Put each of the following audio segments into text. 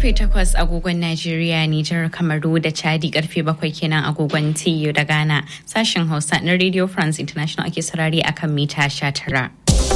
karfe 8 agogon Najeriya, Nijar, Kamaru da Chadi karfe 7 kenan agogon TU da Ghana. Sashen Hausa na Radio France International ake sarari akan mita 19.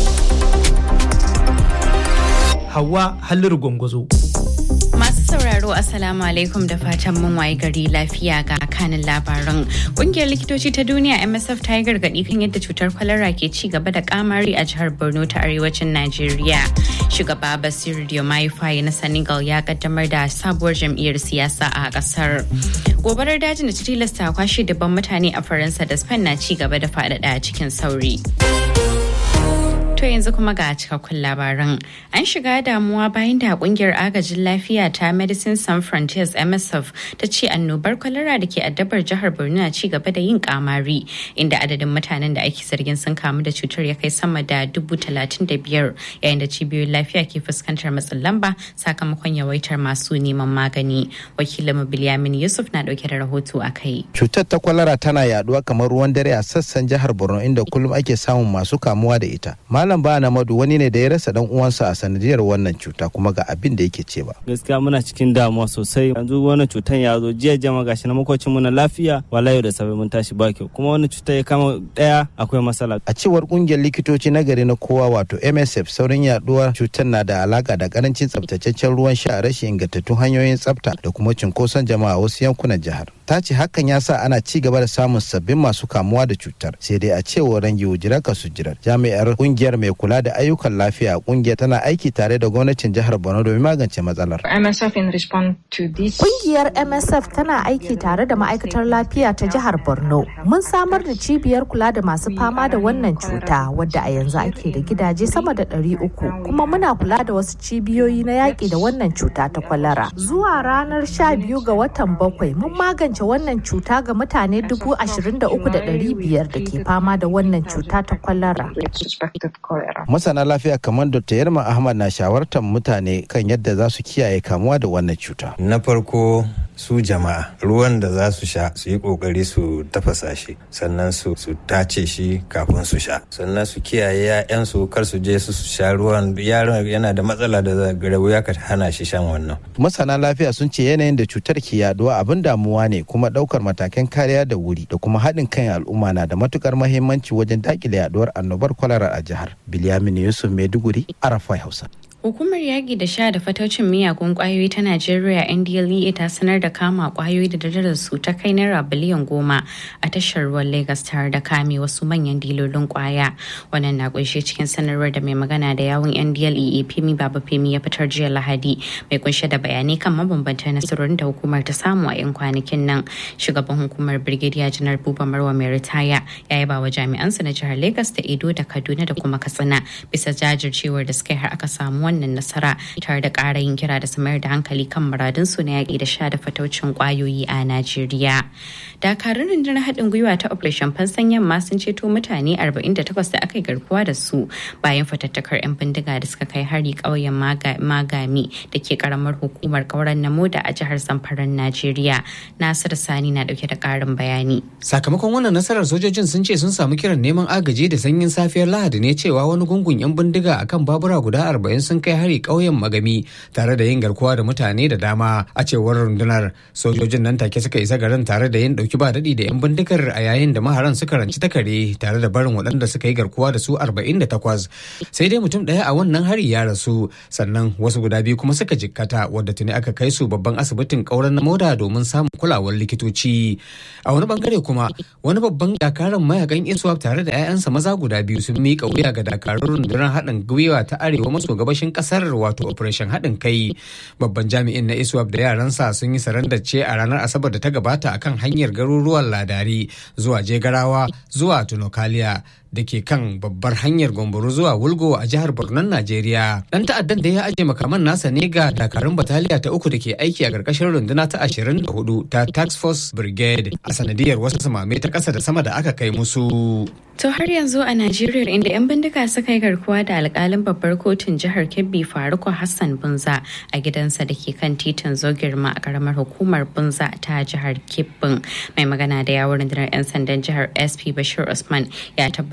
Hawa Halliru Gwangwazo. Masu sauraro Assalamu alaikum da fatan mun waye gari lafiya ga kanin labaran. Kungiyar likitoci ta duniya MSF ta yi gargaɗi kan yadda cutar kwalara ke ci gaba da kamari a jihar Borno ta arewacin Najeriya. Shugaba Basiru Diomaye Faye na Senegal ya kaddamar da sabuwar jam'iyyar siyasa a kasar. Gobarar dajin da ta tilasta kwashe dabban mutane a Faransa da Spain na ci gaba da faɗaɗa cikin sauri. To yanzu kuma ga cikakkun labaran. An shiga damuwa bayan da kungiyar agajin lafiya ta Medicine Sans Frontiers MSF ta ce annobar kwalara da ke addabar jihar Borno na ci gaba da yin kamari inda adadin mutanen da ake zargin sun kamu da cutar ya kai sama da dubu talatin da biyar yayin da cibiyoyin lafiya ke fuskantar matsin lamba sakamakon yawaitar masu neman magani. Wakilin Bilyamin Yusuf na dauke da rahoto a kai. Cutar ta kwalara tana yaduwa kamar ruwan dare a sassan jihar Borno inda kullum ake samun masu kamuwa da ita. Malam ba Namadu wani ne da ya rasa dan uwansa a sanadiyar wannan cuta kuma ga abin da yake cewa. Gaskiya muna cikin damuwa sosai. Yanzu wannan cutan ya zo jiya jama gashi na makocin mu na lafiya wala yau da safe mun tashi ba kyau kuma wannan cuta ya kama daya akwai matsala. A cewar kungiyar likitoci na gari na kowa wato MSF saurin yaduwar cutar na da alaka da karancin tsaftataccen ruwan sha rashin ingantattun hanyoyin tsafta da kuma cunkoson jama'a wasu yankunan jihar. Ta ce hakan ya sa ana ci gaba da samun sabbin masu kamuwa da cutar sai dai a cewar rangi wujira ka sujirar jami'ar kungiyar mai kula da ayyukan lafiya kungiyar tana aiki tare da gwamnatin jihar Borno domin magance matsalar. MSF in response to this. Kungiyar MSF tana aiki tare da ma'aikatar lafiya ta jihar Borno. Mun samar da cibiyar kula da masu fama da wannan cuta wadda a yanzu ake da gidaje sama da ɗari uku kuma muna kula da wasu cibiyoyi na yaƙi da wannan cuta ta kwalara. Zuwa ranar sha biyu ga watan bakwai mun magance wannan cuta ga mutane dubu ashirin da uku da ɗari biyar da ke fama da wannan cuta ta kwalara. Masana lafiya kamar Dr. Yarma Ahmad na shawartar mutane kan yadda za su kiyaye kamuwa da wannan cuta. Na farko su jama'a ruwan da za su sha su yi kokari su tafasa shi sannan su su tace shi kafin su sha sannan su kiyaye ya'yansu kar su je su sha ruwan yaron yana da matsala da wuya ka hana shi shan wannan. Masana lafiya sun ce yanayin da cutar ke yaduwa abin damuwa ne kuma daukar matakan kariya da wuri da kuma haɗin kan al'umma na da matukar mahimmanci wajen dakile yaduwar annobar kwalara a jihar. Bilyamin Yusuf Maiduguri, Arafai Hausa. Hukumar yaƙi da sha da fataucin miyagun ƙwayoyi ta Najeriya NDLEA ta sanar da kama ƙwayoyi da darajar su ta kai naira biliyan goma a tashar ruwan Legas tare da kame wasu manyan dilolin ƙwaya. Wannan na kunshe cikin sanarwar da mai magana da yawun NDLEA Femi Baba Femi ya fitar jiya Lahadi mai kunshe da bayanai kan mabambantan nasarorin da hukumar ta samu a 'yan kwanakin nan. Shugaban hukumar Brigadier Janar Buba Marwa mai ritaya ya yaba wa jami'ansa na jihar Legas da Edo da Kaduna da kuma Katsina bisa jajircewar da suka yi har aka samu wannan nasara tare da ƙara yin kira da su mayar da hankali kan muradunsu na yaƙi da sha da fataucin ƙwayoyi a Najeriya. Dakarun rundunar haɗin gwiwa ta Operation Fansan Yamma sun ceto mutane 48 da aka yi garkuwa da su bayan fatattakar 'yan bindiga da suka kai hari ƙauyen Magami da ke ƙaramar hukumar ƙauren Namoda a jihar Zamfaran Najeriya. Nasiru Sani na ɗauke da ƙarin bayani. Sakamakon wannan nasarar sojojin sun ce sun samu kiran neman agaji da sanyin safiyar Lahadi ne cewa wani gungun 'yan bindiga akan babura guda 40 sun kai hari ƙauyen magami tare da yin garkuwa da mutane da dama a cewar rundunar sojojin nan take suka isa garin tare da yin dauki ba daɗi da 'yan bindigar a yayin da maharan suka ranci takare tare da barin waɗanda suka yi garkuwa da su 48 sai dai mutum ɗaya a wannan hari ya rasu sannan wasu guda biyu kuma suka jikkata wadda tuni aka kai su babban asibitin ƙauren na moda domin samun kulawar likitoci a wani bangare kuma wani babban dakaran mayakan iswap tare da 'ya'yansa maza guda biyu sun miƙa wuya ga dakarun rundunar haɗin gwiwa ta arewa maso gabashin kasar wato operation haɗin kai babban jami'in na iswap da yaransa sun yi sarandace a ranar asabar da ta gabata akan hanyar garuruwan ladari zuwa jegarawa zuwa tunokaliya da ke kan babbar hanyar gomboro zuwa wulgo a jihar borno najeriya dan ta'addan da ya ajiye makaman nasa ne ga dakarun bataliya ta uku da ke aiki a ƙarƙashin runduna ta 24 ta tax force brigade a sanadiyar wasu samame ta ƙasa da sama da aka kai musu To har yanzu a Najeriya inda 'yan bindiga suka yi garkuwa da alkalin babbar kotun jihar Kebbi Faruku Hassan Bunza a gidansa da ke kan titin Zogirma a karamar hukumar Bunza ta jihar Kebbin. Mai magana da yawon rundunar 'yan sandan jihar SP Bashir Usman ya tabbatar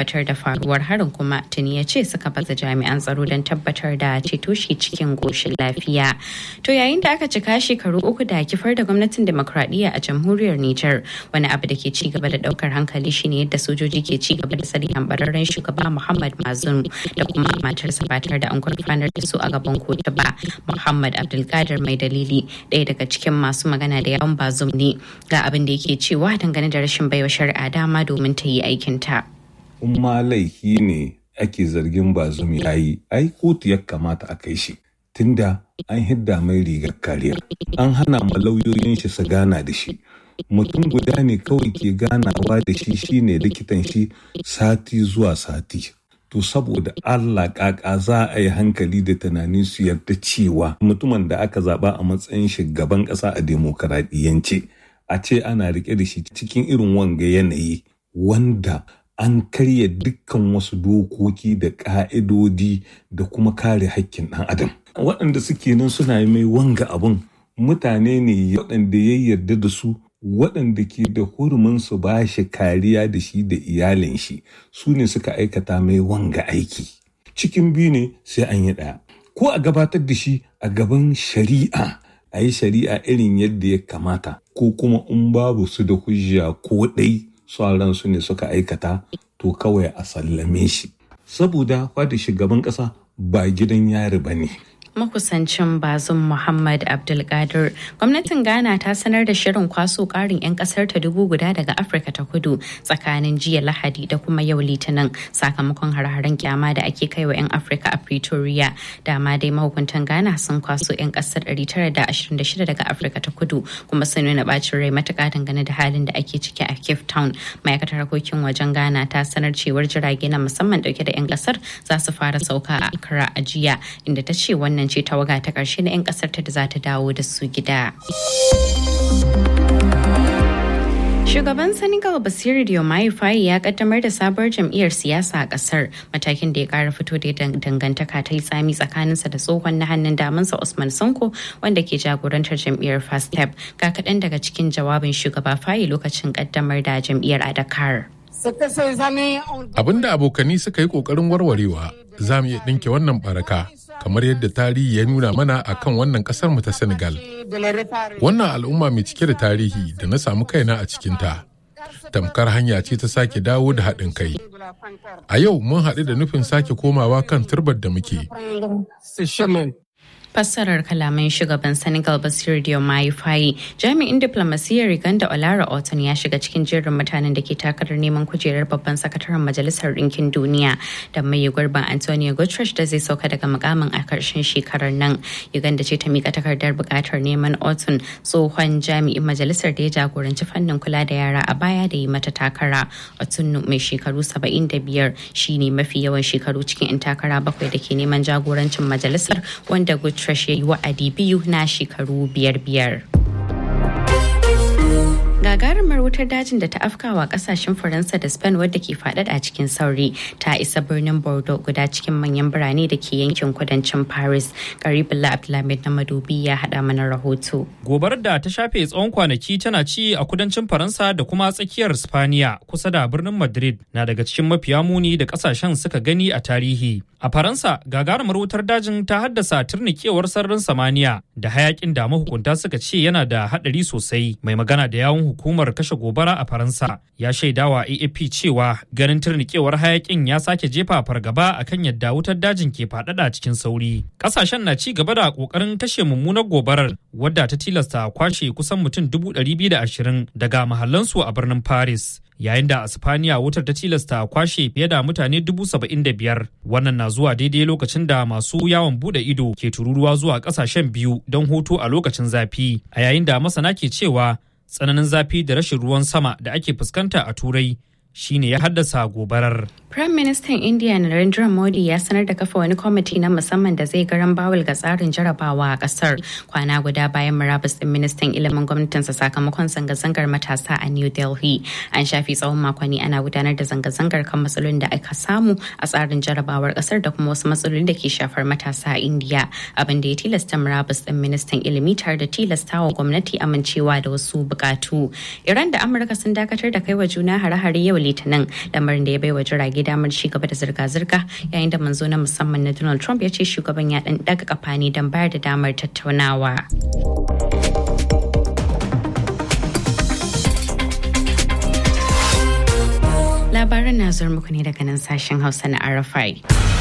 tabbatar da faruwar harin kuma tuni ya ce suka baza jami'an tsaro don tabbatar da ceto shi cikin goshin lafiya to yayin da aka cika shekaru uku da kifar da gwamnatin demokradiyya a jamhuriyar niger wani abu da ke ci gaba da daukar hankali shine yadda sojoji ke ci gaba da tsari hambararren shugaba muhammad mazum da kuma matarsa ba tare da an gurfanar da su a gaban kotu ba muhammad abdulkadir mai dalili ɗaya daga cikin masu magana da yawan bazum ne ga abin da yake cewa dangane da rashin baiwa shari'a dama domin ta yi aikinta. in ma laifi ne ake zargin bazum ya yi ai kotu ya kamata a kai shi tunda an hidda mai rigar kariya an hana ma lauyoyin shi su gana da shi mutum guda ne kawai ke ganawa da shi shine likitan shi sati zuwa sati to saboda Allah kaka za a yi hankali da tunani su yarda cewa mutumin da aka zaba a matsayin shugaban ƙasa a demokaradiyance a ce ana rike da shi cikin irin wanga yanayi wanda an karya dukkan wasu dokoki da ƙa'idodi da kuma kare haƙƙin ɗan adam waɗanda suke nan suna mai wanga abun mutane ne waɗanda ya yarda da su waɗanda ke da hurumin su ba shi kariya da shi da iyalin shi su ne suka aikata mai wanga aiki cikin biyu ne sai an yi ɗaya ko a gabatar da shi a gaban shari'a a yi shari'a irin yadda ya kamata ko kuma in babu su da hujja ko ɗai sauran su ne suka aikata to kawai a sallame shi saboda fada shugaban ƙasa ba gidan yari ba ne makusancin bazum muhammad abdulkadir gwamnatin ghana ta sanar da shirin kwaso karin 'yan kasar ta dubu guda daga afirka ta kudu tsakanin jiya lahadi da kuma yau litinin sakamakon har-haren kyama da ake kai wa 'yan afirka a pretoria dama dai mahukuntan ghana sun kwaso 'yan kasar 926 daga afirka ta kudu kuma sun nuna bacin rai matuka dangane da halin da ake ciki a cape town ma'aikatar harkokin wajen ghana ta sanar cewar jirage na musamman dauke da 'yan kasar za su fara sauka a accra a jiya inda ta ce wannan ce tawaga ta ƙarshe na 'yan ƙasar ta da za ta dawo da su gida. Shugaban Senegal Basiru Diomaye Faye ya kaddamar da sabuwar jam'iyyar siyasa a kasar matakin da ya kara fito da dangantaka ta yi tsami tsakaninsa da tsohon na hannun damansa Usman Sanko wanda ke jagorantar jam'iyyar FASTEP ga kaɗan daga cikin jawabin shugaba Faye lokacin kaddamar da jam'iyyar a Dakar. Abin da abokani suka yi ƙoƙarin warwarewa za mu iya ɗinke wannan baraka kamar yadda tarihi ya nuna mana a kan wannan ƙasar mu ta Senegal. Wannan al'umma mai cike da tarihi da na samu kaina a cikinta. Tamkar hanya ce ta sake dawo da haɗin kai. A yau mun haɗu da nufin sake komawa kan turbar da muke. fassarar kalaman shugaban senegal basir diomaye faye jami'in diplomasiyyar uganda olara oton ya shiga cikin jerin mutanen da ke takarar neman kujerar babban sakataren majalisar ɗinkin duniya da mai gurbin antonio guterres da zai sauka daga mukamin a karshen shekarar nan uganda ce ta mika takardar buƙatar neman oton tsohon jami'in majalisar da ya jagoranci fannin kula da yara a baya da yi mata takara oton mai shekaru 75 shine mafi yawan shekaru cikin 'yan takara bakwai da ke neman jagorancin majalisar wanda guterres Trash ya yi wa'adi biyu na shekaru biyar biyar. gagarumar wutar dajin da ta afkawa kasashen faransa da spain wadda ke faɗaɗa a cikin sauri ta isa birnin bordeaux guda cikin manyan birane da ke yankin kudancin paris garibullah abdulhamid na madobi ya haɗa mana rahoto gobarar da ta shafe tsawon kwanaki tana ci a kudancin faransa da kuma tsakiyar spaniya kusa da birnin madrid na daga cikin mafiya muni da kasashen suka gani a tarihi a faransa gagarumar wutar dajin ta haddasa turnikewar sararin samaniya da hayakin da mahukunta suka ce yana da haɗari sosai mai magana da yawun hukumar kashe gobara a Faransa ya shaidawa AFP cewa ganin turnikewar hayakin ya sake jefa fargaba akan yadda wutar dajin ke faɗaɗa cikin sauri. Ƙasashen na ci gaba da ƙoƙarin kashe mummunar gobarar wadda ta tilasta kwashe kusan mutum dubu ɗari biyu da ashirin daga mahallansu a birnin Paris. yayin da a Spaniya wutar ta tilasta kwashe fiye da mutane dubu saba'in da biyar wannan na zuwa daidai lokacin da masu yawon bude ido ke tururuwa zuwa kasashen biyu don hutu a lokacin zafi a yayin da masana ke cewa tsananin zafi da rashin ruwan sama da ake fuskanta a turai shine ya haddasa gobarar. Prime Minister India Narendra Modi ya sanar da kafa wani kwamiti na musamman da zai garan bawul ga tsarin jarabawa a kasar kwana guda bayan murabus din ministan ilimin gwamnatinsa sakamakon zanga-zangar matasa a New Delhi. An shafi tsawon makonni ana gudanar da zanga-zangar kan matsalolin da aka samu a tsarin jarabawar kasar da kuma wasu matsaloli da ke shafar matasa a India abin da ya tilasta murabus din ministan ilimi tare da tilasta wa gwamnati amincewa da wasu bukatu. Iran da Amurka sun dakatar da kai wa juna hare-hare yau litinin lamarin da ya baiwa jirage damar ci gaba da zirga-zirga yayin da manzo na musamman na donald trump ya ce shugaban ya dan daga kafa ne don bayar da damar tattaunawa labaran na zuwa muku ne daga nan sashen hausa na arafai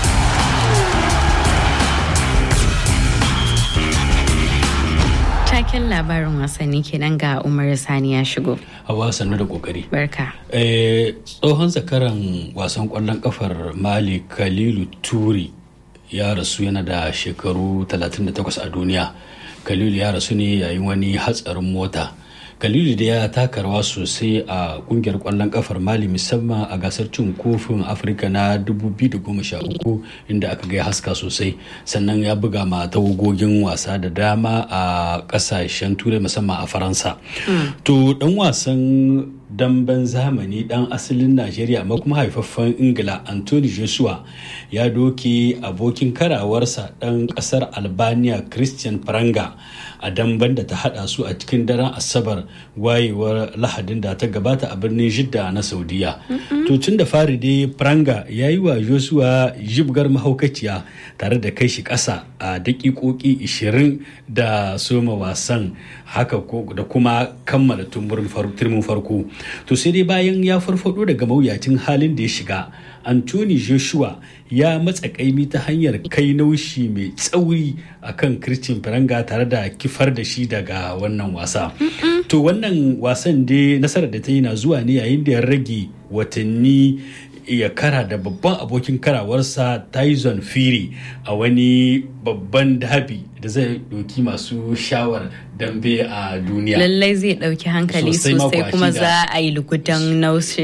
taken labarin wasanni kenan ga umar sani ya shigo hawa sannu da kokari barka tsohon zakaran wasan kwallon kafar mali kalilu turi ya rasu yana da shekaru 38 a duniya kalilu ya rasu ne yayin wani hatsarin mota kalilu da ya taka rawa sosai a kungiyar kwallon kafar mali musamman a gasar cin kofin afirka na 2013 inda aka ga haska sosai sannan ya buga ma tawagogin wasa da dama a kasashen turai musamman a faransa to dan wasan damben zamani dan asalin najeriya amma kuma haifaffen ingila anthony joshua ya doke abokin karawarsa dan kasar albania christian pranga a damben da ta hada su a cikin daren asabar wayewar lahadin da ta gabata a birnin jidda na saudiya to tun da fari dai pranga ya yi wa joshua jibgar mahaukaciya tare da kai shi kasa a dakikoki 20 da soma wasan haka da kuma kammala turmin farko to sai dai bayan ya farfado daga mawuyacin halin da ya shiga anthony joshua ya matsa kaimi ta hanyar kai naushi mai tsauri a kan christian faranga tare da kifar da shi daga wannan wasa to wannan wasan dai nasarar da ta yi na zuwa ne yayin da ya rage watanni ya kara da babban abokin karawarsa tyson fury a wani babban dabi da zai ɗauki masu shawar dambe a duniya lallai zai ɗauki hankali sosai kuma za a yi lukutan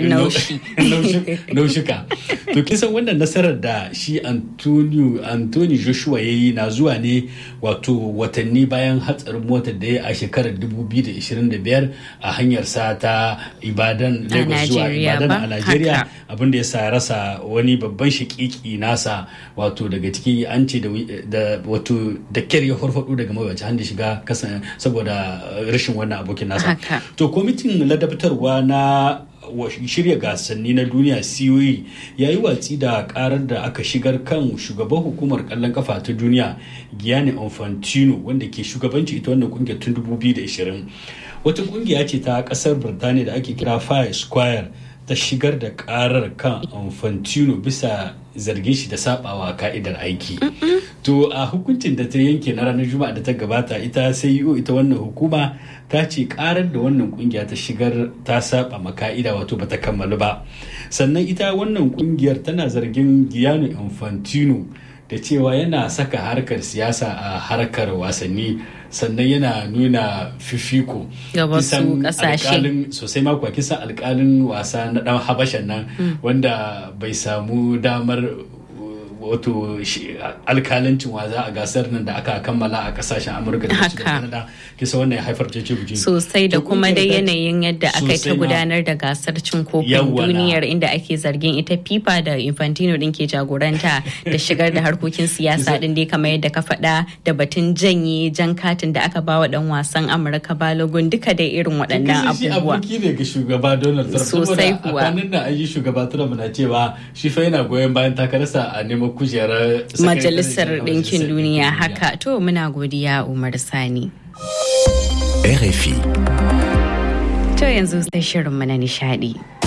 naushika to kisan wannan nasarar da shi antonio anthony joshua ya yi na zuwa ne wato watanni bayan hatsarin motar da ya a shekarar 2025 a hanyar sa ta ibadan lagos zuwa ibadan a nigeria abinda ya sa rasa wani babban shakiki nasa wato daga ciki an ce da wato da kyar ya farfado daga mawacin hannun shiga kasa saboda rashin wannan abokin nasa to kwamitin ladabtarwa na shirya gasanni na duniya COE ya yi watsi da karar da aka shigar kan shugaban hukumar kallon kafa ta duniya Gianni Infantino wanda ke shugabanci ita wannan kungiyar tun 2020 wata kungiya ce ta kasar Birtaniya da ake kira Fire Square ta shigar da karar kan Infantino bisa zargin shi da sabawa ka'idar aiki. To a hukuncin da ta yanke na ranar Juma'a da ta gabata ita CEO ita wannan hukuma ta ce karar da wannan kungiya ta shigar ta saba ma ka'ida wato bata kammalu ba. Sannan ita wannan kungiyar tana zargin Gianni Infantino da cewa yana saka harkar siyasa a harkar wasanni sannan yana nuna fifiko ga wasu kasashe sosai mako kisan alkalin wasa na dan habashan nan wanda bai samu damar wato alkalancin waza a gasar nan da aka kammala a kasashen amurka da da canada kisa wannan ya haifar cece guji sosai da kuma dai yanayin yadda aka ta gudanar da gasar cin kofin duniyar inda ake zargin ita fifa da infantino din ke jagoranta da shigar da harkokin siyasa din dai kamar yadda ka faɗa da batun janye jan katin da aka bawa dan wasan amurka balogun duka dai irin waɗannan abubuwa aboki ne ga shugaba donald trump sosai kuwa a kwanan nan an yi shugaba trump na cewa shi fa yana goyon bayan takararsa a neman kujerar majalisar ɗinkin duniya haka to muna godiya umar sani RFI to yanzu sai shirinmu na nishadi